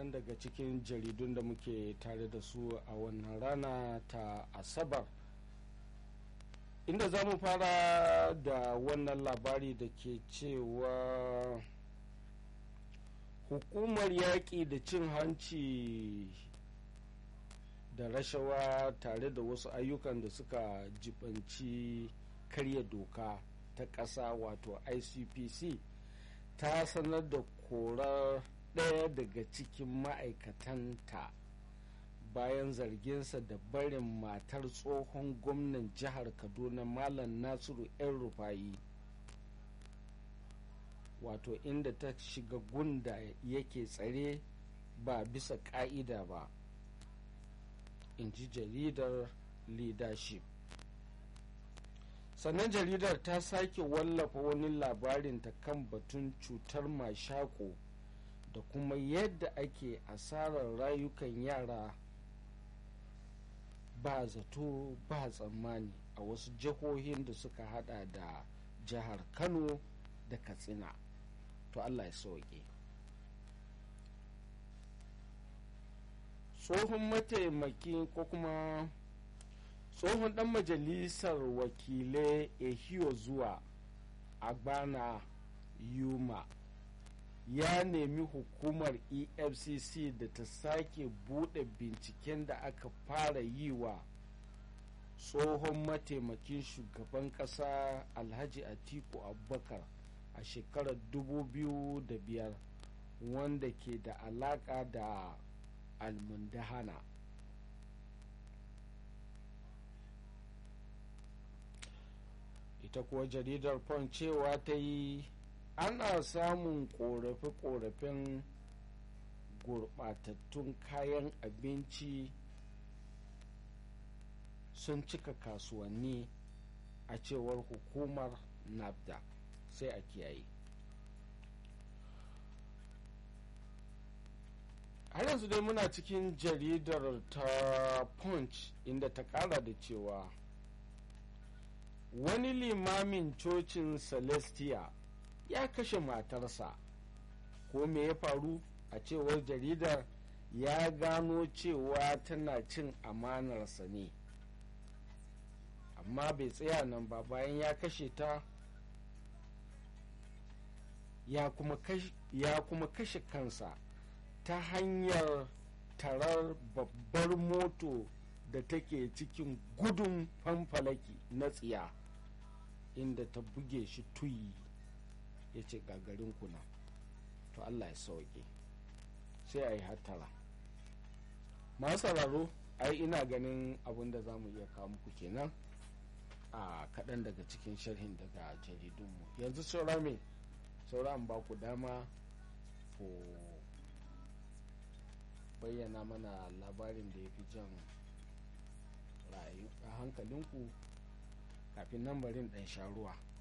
kaɗan daga cikin jaridun da muke tare da su a wannan rana ta asabar inda za mu fara da wannan labari da ke cewa hukumar yaƙi da cin hanci da rashawa tare da wasu ayyukan da suka jibanci karya doka ta ƙasa wato icpc ta sanar da korar ɗaya daga cikin ma'aikatanta bayan zarginsa da barin matar tsohon gwamnan jihar kaduna malam nasiru 'yan rufayi wato inda ta shiga gunda yake tsare ba bisa ka'ida ba in ji jaridar leadership sannan jaridar ta sake wallafa wani labarin ta kan batun cutar mashako da kuma yadda ake asarar rayukan yara ba zato ba tsammani a wasu jihohin da suka hada da jihar kano da katsina to allah ya sauke tsohon mataimaki ko kuma tsohon dan majalisar wakilai ehiyo zuwa agbana yuma ya nemi hukumar efcc da ta sake bude binciken da aka fara yi wa tsohon mataimakin shugaban kasa alhaji atiku abubakar a shekarar 2005 wanda ke da alaka da almundahana ita kuwa jaridar pon cewa ta yi ana samun korafe-korafen gurbatattun kayan abinci sun cika kasuwanni a cewar hukumar nafda sai a kiyaye har yanzu dai muna cikin jaridar ta punch inda ta kara da cewa wani limamin cocin celestia ya kashe matarsa ko me ya faru a cewar jaridar ya gano cewa tana cin amanarsa ne amma bai tsaya nan ba bayan ya kashe ta ya kuma kashe kansa ta hanyar tarar babbar moto da take cikin gudun fanfalaki na tsiya inda ta buge shi tuyi ya ce gagarin kuna to allah ya sauke sai a yi hattara masu sauraro ai ina ganin abin da za mu iya kawo muku kenan a kaɗan daga cikin sharhin daga jaridunmu yanzu saura me saura an ba ku dama ku bayyana mana labarin da ya fi jan a hankalinku kafin nan barin ɗan sha ruwa